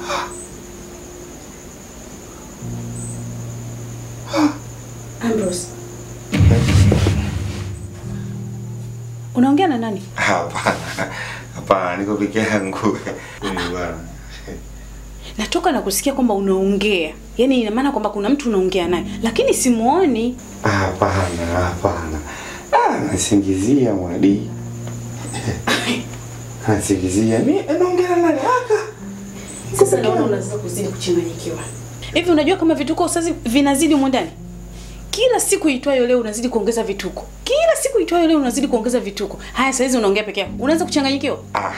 Ambrose. Unaongea na nani? Hapana, hapana, niko peke yangu. Huyu bwana. Natoka na kusikia kwamba unaongea. Yaani ina maana kwamba kuna mtu unaongea naye, lakini simuoni. Hapana, hapana. Ah, nasingizia mwadi. Nasingizia. Mimi naongea na nani? Aka. Sasa naona unaanza kuzidi kuchanganyikiwa. Hivi unajua kama vituko sasa vinazidi humo ndani? Kila siku itwayo leo unazidi kuongeza vituko. Kila siku itwayo leo unazidi kuongeza vituko. Haya sasa hizi unaongea peke yako. Unaanza kuchanganyikiwa? Ah.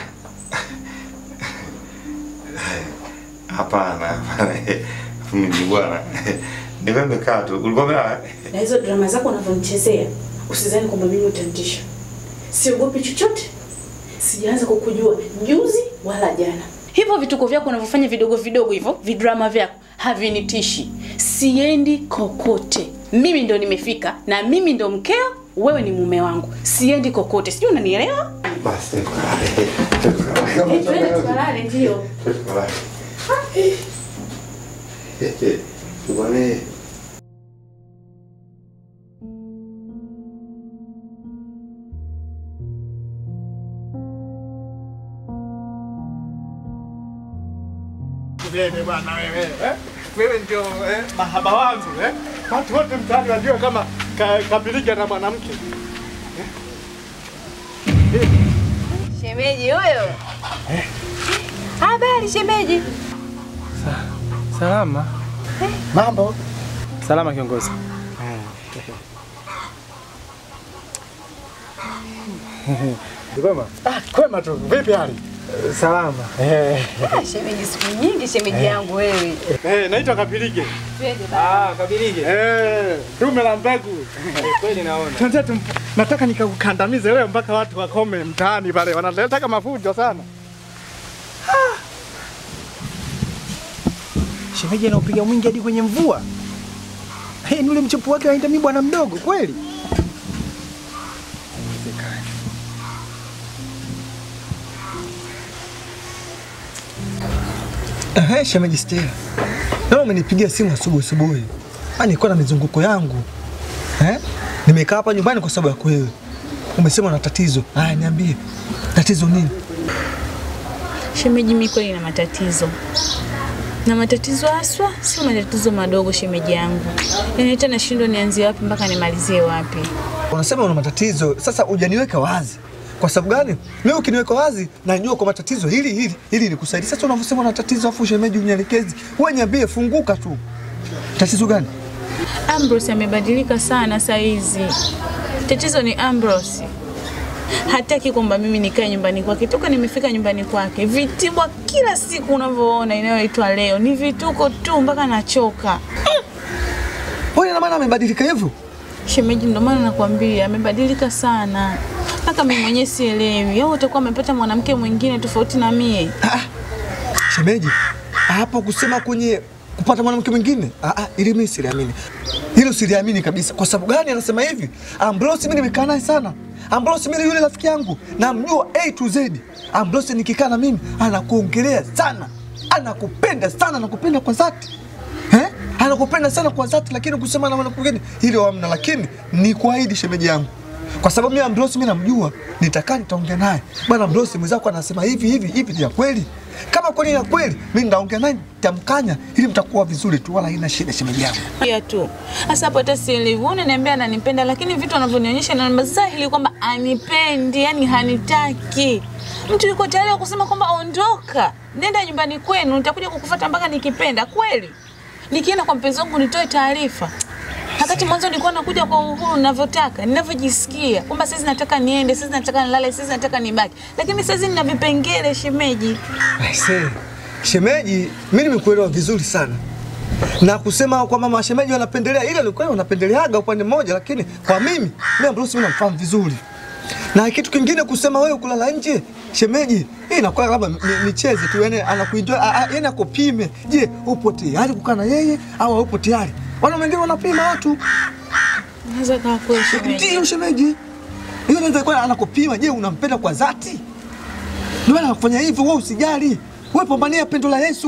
Hapana, hapana. Mimi bwana. Nilikuwa nimekaa tu. Ulikuwa umelala? Na hizo drama zako unavyonichezea, usidhani kwamba mimi utanitisha. Siogopi chochote. Sijaanza kukujua juzi wala jana. Hivyo vituko vyako unavyofanya vidogo vidogo hivyo, vidrama vyako havinitishi. Siendi kokote. Mimi ndo nimefika na mimi ndo mkeo, wewe ni mume wangu. Siendi kokote. Sijui unanielewa? Basi tukalale. Tukalale. Eh, twende tukalale ndio. Tukalale. Tukalale. Wewe bwana wewe, eh? Wewe ndio eh, mahaba wangu eh? Watu wote mtaani wajua kama ka, kabiliga na mwanamke. Shemeji huyo. Habari shemeji. Salama. Mambo? Salama kiongozi. Kwema? Ah, kwema tu. Vipi hali? Salama. Eh, Ah, shemeji siku nyingi shemeji yangu wewe. eh, naitwa Kapilike. Twende baba. Ah, kabilige. Eh, dume la mbegu. Kweli naona. Tunataka tum, nataka nikakukandamize leo mpaka watu wakome mtaani pale. Wanataka mafujo sana. Shemeji anaupiga mwingi hadi kwenye mvua. Hey, ni ule mchepu wake aenda mi bwana mdogo kweli. Ehe, shemeji Stella. Leo umenipigia simu asubuhi asubuhi. Ah, nilikuwa na mizunguko yangu. Eh? Nimekaa hapa nyumbani kwa sababu ya wewe. Umesema una tatizo. Haya, niambie. Tatizo nini? Shemeji, mimi kweli na matatizo na matatizo haswa, sio matatizo madogo shemeji yangu. Yaani hata nashindwa nianzie wapi mpaka nimalizie wapi. Unasema una matatizo. Sasa hujaniweka wazi. Kwa sababu gani? Mimi ukiniweka wazi najua kwa matatizo hili hili hili nikusaidia. Sasa unavyosema una tatizo afu shemeji unielekezi. Wewe niambie funguka tu. Tatizo gani? Ambrose amebadilika sana saa hizi. Tatizo ni Ambrose. Hataki kwamba mimi nikae nyumbani kwake. Toka nimefika nyumbani kwake, vitibwa kila siku unavyoona inayoitwa leo ni vituko tu mpaka nachoka. Wewe ina maana amebadilika hivyo? Shemeji, ndo maana nakwambia amebadilika sana, mpaka mimi mwenyewe sielewi. Au utakuwa amepata mwanamke mwingine tofauti na mie? Shemeji, hapo kusema kwenye kupata mwanamke mwingine, ah ah, ili mimi siliamini. Hilo siliamini kabisa. Kwa sababu gani anasema hivi? Ambrose mimi nimekaa naye sana. Ambrose mimi yule rafiki yangu, namjua A to Z. Ambrose nikikaa na mimi anakuongelea sana. Anakupenda sana, anakupenda kwa dhati. Eh? Anakupenda sana kwa dhati, lakini kusema na mwanamke mwingine hilo hamna, lakini ni kuahidi shemeji yangu. Kwa sababu mimi Ambrose mimi namjua, nitakaa nitaongea naye. Bwana Ambrose mwenzako anasema hivi hivi hivi ni ya kweli. Kama kweli ni ya kweli, mimi nitaongea naye nitamkanya ili mtakuwa vizuri tu wala haina shida shemeji yangu. Pia tu hasa hapo, hata sielewi. Unaniambia ananipenda, lakini vitu anavyonionyesha na dhahiri kwamba anipendi, yani hanitaki. Mtu yuko tayari kusema kwamba ondoka, nenda nyumbani kwenu, nitakuja kukufuata mpaka nikipenda. Kweli nikienda kwa mpenzi wangu nitoe taarifa Wakati mwanzo nilikuwa nakuja kwa uhuru ninavyotaka, ninavyojisikia kwamba sasa nataka niende, sasa nataka nilale, sasa nataka nibaki, lakini sasa nina vipengele shemeji. Aisee, shemeji, mimi nimekuelewa vizuri sana na kusema kwamba mashemeji wanapendelea, ile ni kweli wanapendeleaga upande mmoja, lakini kwa mimi mimi Ambrose mimi namfahamu vizuri. Na kitu kingine kusema wewe kulala nje, shemeji, hii inakuwa labda ni- nicheze tu, yani anakuenjoy, a- a- yani akupime. Je, upo tayari kukaa na yeye au haupo tayari? Wana wengine wanapima watu. Naweza kaa kweli shemeji. Ndio shemeji. Hiyo inaweza kuwa anakupima, je, unampenda kwa dhati? Ndio maana anafanya hivyo, wewe usijali. Wewe pambania pendo la Yesu.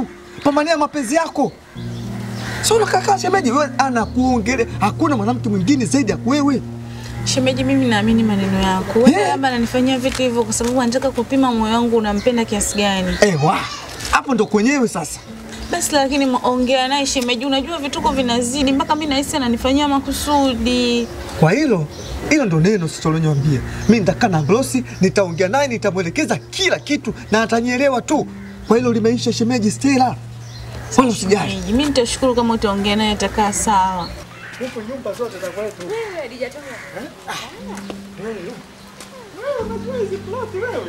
pambania mapenzi yako. Sio unakaa shemeji, wewe anakuongelea, hakuna mwanamke mwingine zaidi ya wewe. Shemeji, mimi naamini maneno yako. Wewe Eh. labda ananifanyia vitu hivyo kwa sababu anataka kupima moyo wangu unampenda kiasi gani. Ewa, hapo ndo kwenyewe sasa. Basi lakini ma- ongea naye shemeji, unajua vituko vinazidi mpaka mimi nahisi ananifanyia makusudi. Kwa hilo hilo ndo neno sicholinyambia. Mimi nitakaa na Ambrosi, nitaongea naye, nitamwelekeza kila kitu na atanielewa tu. Kwa hilo limeisha shemeji Stella. Wala usijali. Shemeji, mimi nitashukuru kama utaongea naye atakaa sawa. Huku nyumba zote za kwetu. Wewe unajua hizi ploti wewe?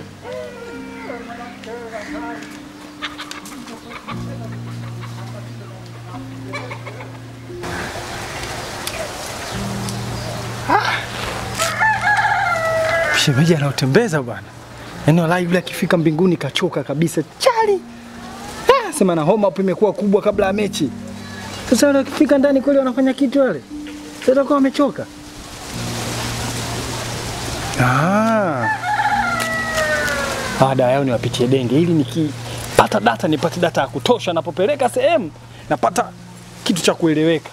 Shemeji anaotembeza bwana, yaani walai yule akifika mbinguni kachoka kabisa chali. Ah, sema na homa hapo imekuwa kubwa kabla ya mechi. Sasa wale wakifika ndani kweli wanafanya kitu wale, sasa watakuwa wamechoka. Ah. Baada yao niwapitie denge ili nikipata data nipate data ya kutosha, napopeleka sehemu napata kitu cha kueleweka.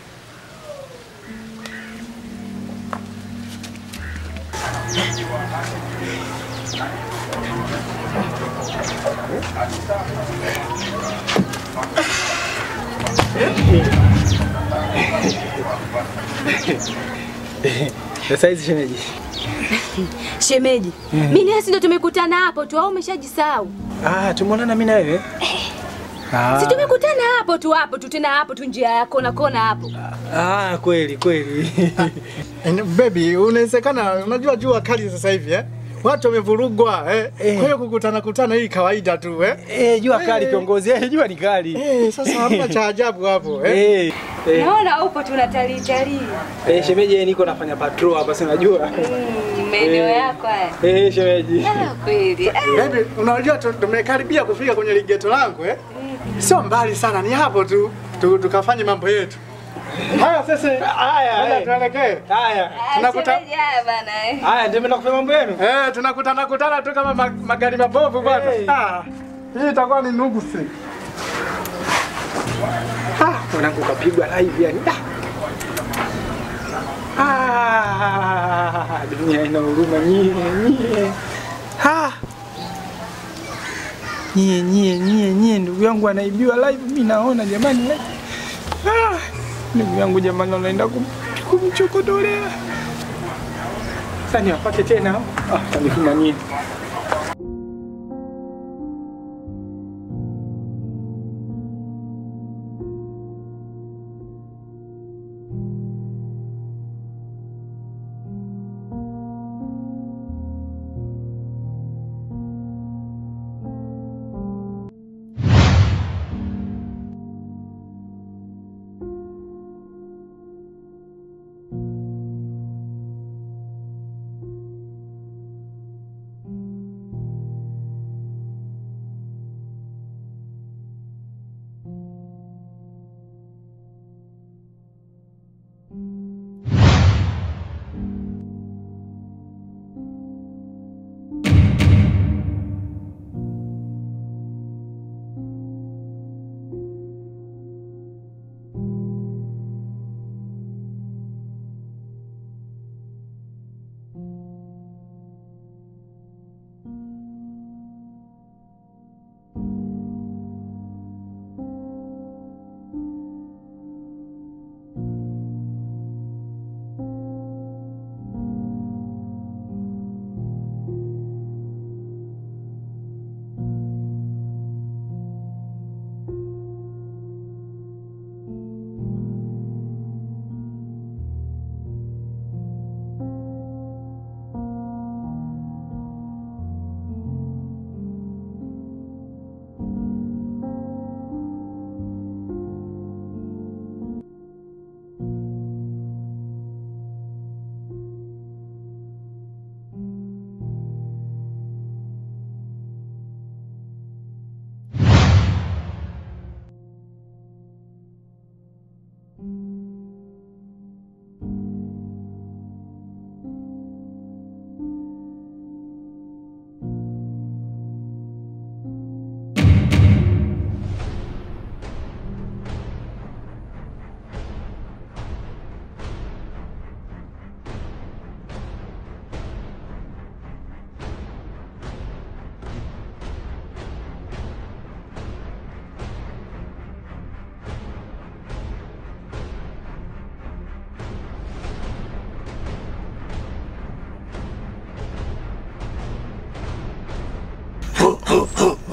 Sasa hizi shemeji, Shemeji, mimi nasi ndo tumekutana hapo tu au umeshajisahau? ah, tumeonana mimi na wewe ah. Si tumekutana hapo tu hapo tu tena hapo tu njia ya kona kona hapo. Ah, kweli kweli. And baby, unawezekana unajua jua kali sasa hivi eh? Watu wamevurugwa eh? Eh. Kwa hiyo kukutana kutana hii kawaida tu eh? Eh, jua kali kiongozi, eh, jua ni kali. Eh, sasa hamna cha ajabu hapo eh? Eh, eh, Naona upo tu unatalii talii. eh, shemeji eh, niko nafanya patrol hapa, si unajua? Mm, maeneo yako haya. Eh, shemeji. Ah, kweli. Ah, Baby, unajua tu- tumekaribia kufika kwenye ligeto langu eh? Sio mbali sana, ni hapo tu, tu tukafanye mambo yetu. Haya sasa, Haya, haya eh. tuelekee. Haya. Tunakuta- shemeji haya bana eh. Haya, ndio mnaenda kufanya mambo yenu? Eh, tunakutana kutana tu kama ma- magari mabovu bwana. Hey. Ah, hii itakuwa ni nugusi. Ah, mwanangu kapigwa live yani. Ah. Ah, dunia ina huruma nyie, nyie. Ah. Nyie, nyie, nyie, nyie, ndugu yangu anaibiwa live, mimi naona jamani. Ah, ndugu yangu jamani, anaenda kum- kumchokodolea. Sasa niwapate tena. Ah, tanifuma nyie.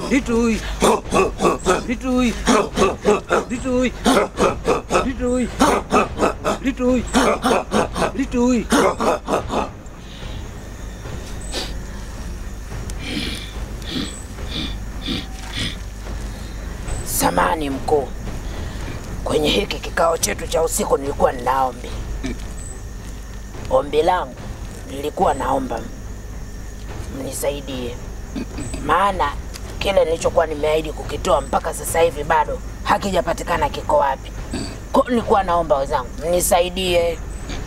Litui. Litui. Litui. Litui. Litui. Litui. Samani mkuu, kwenye hiki kikao chetu cha usiku nilikuwa nina ombi. Ombi langu nilikuwa naomba mnisaidie, maana kile nilichokuwa nimeahidi kukitoa mpaka sasa hivi bado hakijapatikana kiko wapi. Kwa nilikuwa naomba wenzangu mnisaidie.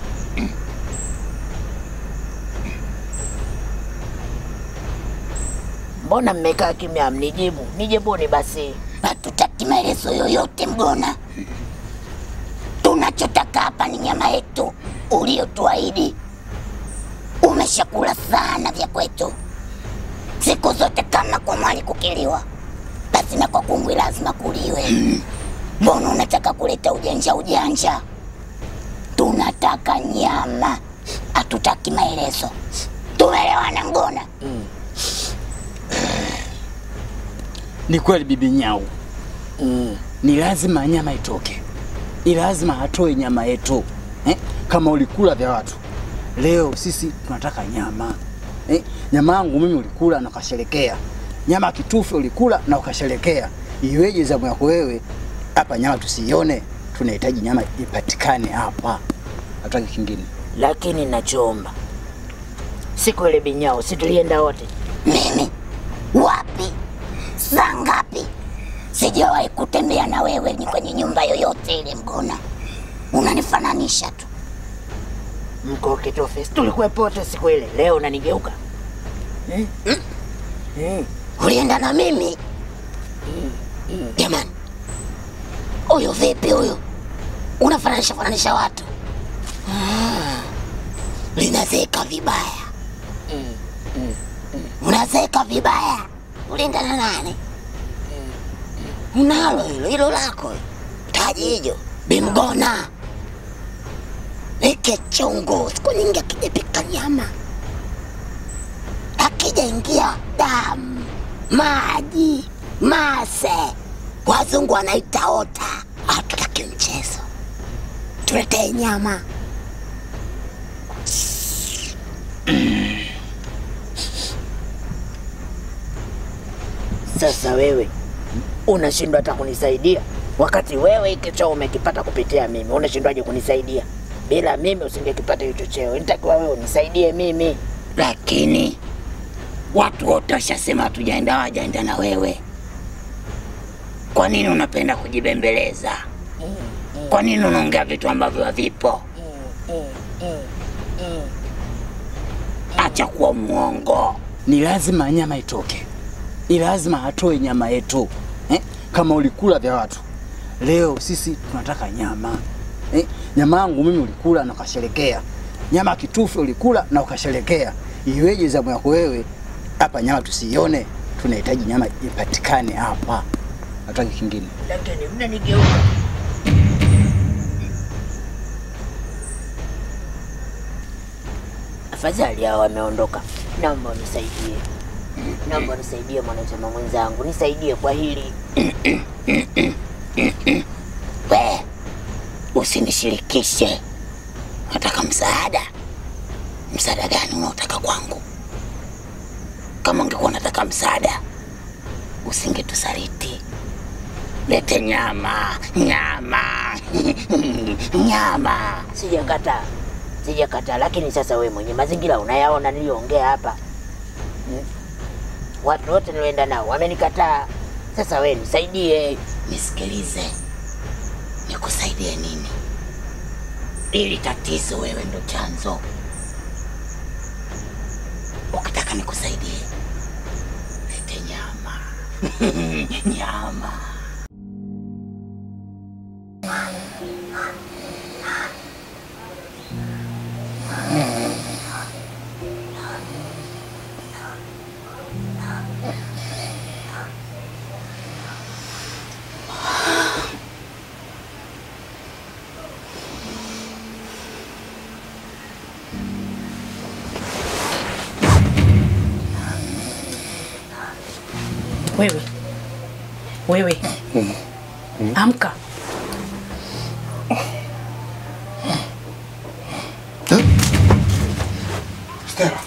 Mbona mmekaa kimya, mnijibu? Nijibuni basi. Hatutaki maelezo yoyote Mgona. Tunachotaka hapa ni nyama yetu uliotuahidi. Umeshakula sana vya kwetu siku zote, kama kwa mwali kukiliwa, basi na kwa kungwi lazima kuliwe. Mbona unataka kuleta ujanja ujanja? Tunataka nyama, hatutaki maelezo. Tumeelewana Mgona? Ni kweli bibi Nyau, mm. ni lazima nyama itoke, ni lazima atoe nyama yetu eh? Kama ulikula vya watu, leo sisi tunataka nyama eh? Nyama yangu mimi ulikula na ukasherekea, nyama ya kitufe ulikula na ukasherekea. Iweje zamu yako wewe hapa nyama tusiione? Tunahitaji nyama ipatikane hapa, hatutaki kingine. Lakini nachoomba siku ile binyao, si tulienda wote? Mimi wapi? Saa ngapi? Sijawahi kutembea na wewe ni kwenye nyumba yoyote ile Mgona. Unanifananisha tu. Mko kitofe, si tulikuwepo wote siku ile. Leo unanigeuka Mm. Ulienda na mimi jamani? Huyu vipi huyu? Unafananisha fananisha watu ah. Linazeeka vibaya, unazeeka vibaya. Ulienda na nani? Unalo hilo hilo lako taji hijo bimgona ike chungu siku nyingi akijapika nyama akijaingia damu maji mase wazungu wanaita ota hatutaki mchezo tuletee nyama Sasa wewe unashindwa hata kunisaidia, wakati wewe hiki cheo umekipata kupitia mimi. Unashindwaje kunisaidia? Bila mimi usingekipata hicho cheo, nitakiwa wewe unisaidie mimi. lakini watu wote washasema hatujaenda wajaenda na wewe kwa nini unapenda kujibembeleza kwa nini unaongea vitu ambavyo havipo acha kuwa mwongo Ni lazima nyama itoke, ni lazima atoe nyama yetu eh? Kama ulikula vya watu, leo sisi tunataka nyama eh? Nyama yangu mimi ulikula na ukasherekea, nyama ya kitufe ulikula na ukasherekea. Iweje zamu yako wewe hapa nyama tusiione? Tunahitaji nyama ipatikane hapa, hatutaki kingine. Lakini mnanigeuka. Afadhali hao wameondoka, naomba unisaidie, naomba unisaidie mwanachama mwenzangu, nisaidie kwa hili. we usinishirikishe nataka msaada msaada gani unaotaka kwangu kama ungekuwa unataka msaada usingetusaliti lete nyama nyama nyama Sijakataa, sijakataa, lakini sasa wewe mwenye mazingira unayaona niliyoongea hapa hmm? Watu wote nilioenda nao wamenikataa. Sasa wewe nisaidie. nisikilize nikusaidie nini ili tatizo wewe ndo chanzo ukitaka nikusaidie lete nyama nyama Wewe Wewe amka. Stella.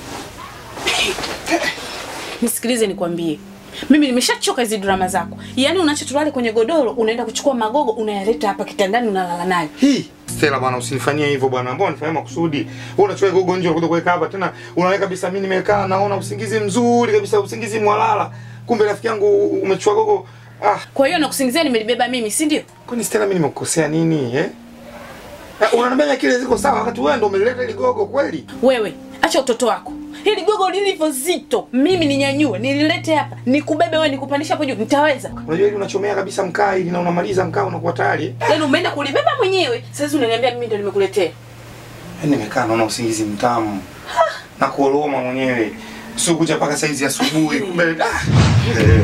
Nisikilize nikwambie, mimi nimeshachoka hizi drama zako. Yaani unacho tulale kwenye godoro, unaenda kuchukua magogo unayaleta hapa kitandani unalala nayo. Hii Stella bwana, usinifanyie hivyo bwana. Mbona unifanyia makusudi? Wewe unachukua gogo nje unakuja kuweka hapa tena unaweka kabisa mimi nimekaa naona usingizi mzuri kabisa, usingizi mwalala. Kumbe rafiki yangu umechukua gogo. Ah, Kwa hiyo nakusingizia nimelibeba mimi, si ndio? kwani Stella mimi nimekukosea nini eh? Ah, Unaniambia akili ziko sawa wakati wewe ndo umeleta ile gogo kweli? Wewe acha utoto wako. Hili gogo lilivyo zito, mimi ninyanyue, nililete hapa, nikubebe wewe, nikupandisha hapo juu, nitaweza? Unajua ili unachomea kabisa mkaa ili na unamaliza mkaa unakuwa tayari. eh? Yaani umeenda kulibeba mwenyewe, sasa unaniambia mimi ndo nimekuletea. Yaani nimekaa naona usingizi mtamu. Na kuoloma mwenyewe. Sio kuja mpaka saizi asubuhi. Kumbe ah. Eh.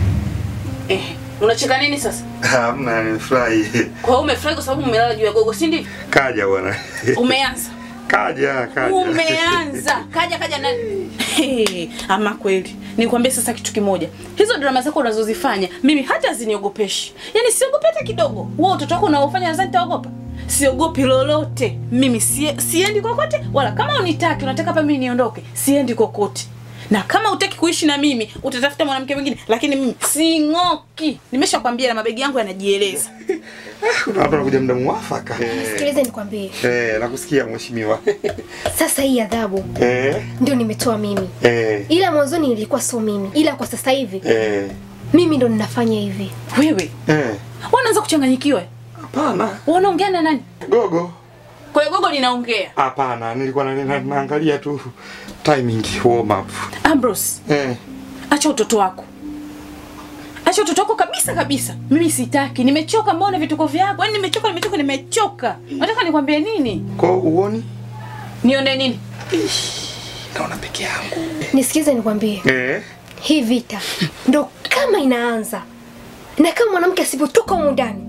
Eh, unacheka nini sasa? Hamna, nimefurahi. Kwa hiyo umefurahi kwa sababu umelala juu ya gogo, si ndivyo? Kaja bwana. Umeanza. Kaja, kaja. Umeanza. Kaja kaja na Hey, ama kweli. Nikwambie sasa kitu kimoja. Hizo drama zako unazozifanya mimi hata ziniogopeshi. Yaani siogopi hata kidogo. Wewe utoto wako unaofanya nadhani nitaogopa. Siogopi lolote. Mimi sie, siendi kokote wala kama unitaki unataka hapa mimi niondoke, siendi kokote. Na kama utaki kuishi na mimi, utatafuta mwanamke mwingine, lakini mimi sing'oki. Nimeshakwambia na mabegi yangu yanajieleza. Kuna watu wanakuja muda mwafaka. Eh, Sikilize nikwambie, eh, nakusikia mheshimiwa. sasa hii adhabu Eh, ndio nimetoa mimi, eh, ila mwanzoni nilikuwa sio mimi, ila kwa sasa hivi eh, mimi ndo ninafanya hivi. Wewe, eh. wanaanza kuchanganyikiwa. Hapana. Wanaongea na nani? Gogo. Kwa hiyo gogo linaongea. Hapana, nilikuwa na- na- naangalia tu timing warm up. Ambrose, Eh. acha utoto wako. Acha utoto wako kabisa kabisa. Mimi sitaki. Nimechoka mbona vituko vyako. Yaani nimechoka, nimechoka, nimechoka. Nataka nikwambie nini? Kwa uoni? Nione nini? Naona peke yangu. Nisikize nikwambie, Eh. hii vita ndo kama inaanza, na kama mwanamke asipotoka humu ndani,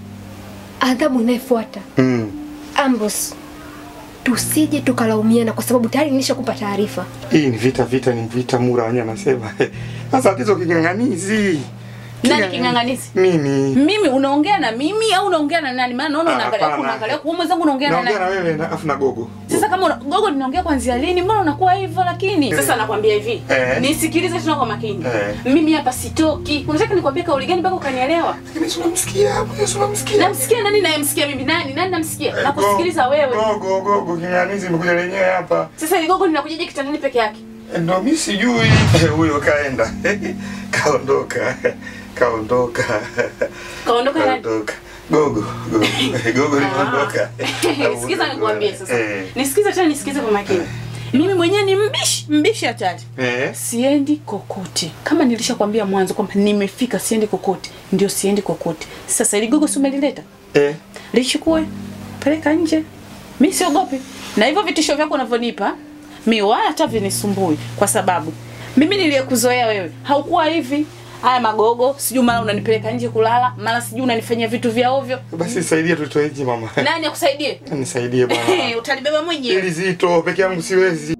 adhabu inayofuata Mm. Ambrose, tusije tukalaumiana kwa sababu tayari nilishakupa taarifa. Hii ni vita vita ni vita mura wenyewe anasema. Sasa tatizo king'ang'anizi. Nani king'ang'anizi? Mimi. Mimi unaongea na mimi au unaongea na nani? Maana naona Ah, unaangalia huku hapana. unaangalia huku. Wewe mwenzangu unaongea na Naongea na nani? wewe na afu na gogo. Sasa kama una, gogo ninaongea kuanzia lini? Mbona unakuwa hivyo lakini? Sasa nakwambia hivi. Eh. Nisikilize tena kwa makini. Eh. Mimi hapa sitoki. Unataka nikwambie kauli gani mpaka ukanielewa? Lakini si unamsikia hapo, Yesu unamsikia. Namsikia nani nayemsikia mimi? Nani? Nani namsikia? Nakusikiliza wewe. Gogo gogo king'ang'anizi imekuja lenyewe hapa. Sasa ile gogo linakujaje kitandani peke yake? Ndo mimi sijui. Eh, Huyo kaenda. Kaondoka. Kaondoka. Kaondoka nani? Kaondoka. Gogo, gogo. Gogo linaondoka. Sikiza nikwambie sasa. Eh. Nisikize tena nisikize kwa makini. Mimi mwenyewe ni mbishi, mbishi hatari. Eh. Siendi kokote. Kama nilishakwambia mwanzo kwamba nimefika siendi kokote, ndio siendi kokote. Sasa ile gogo si umelileta? Eh. Lichukue, peleka nje. Mimi siogopi. Na hivyo vitisho vyako unavyonipa, mi wala hata vinisumbui kwa sababu mimi niliyekuzoea wewe haukuwa hivi. Haya magogo, sijui mara unanipeleka nje kulala, mara sijui unanifanyia vitu vya ovyo. Basi nisaidie tutoe nje mama. Nani akusaidie? Nisaidie bwana. Utalibeba mwenyewe. Ili zito peke yangu siwezi.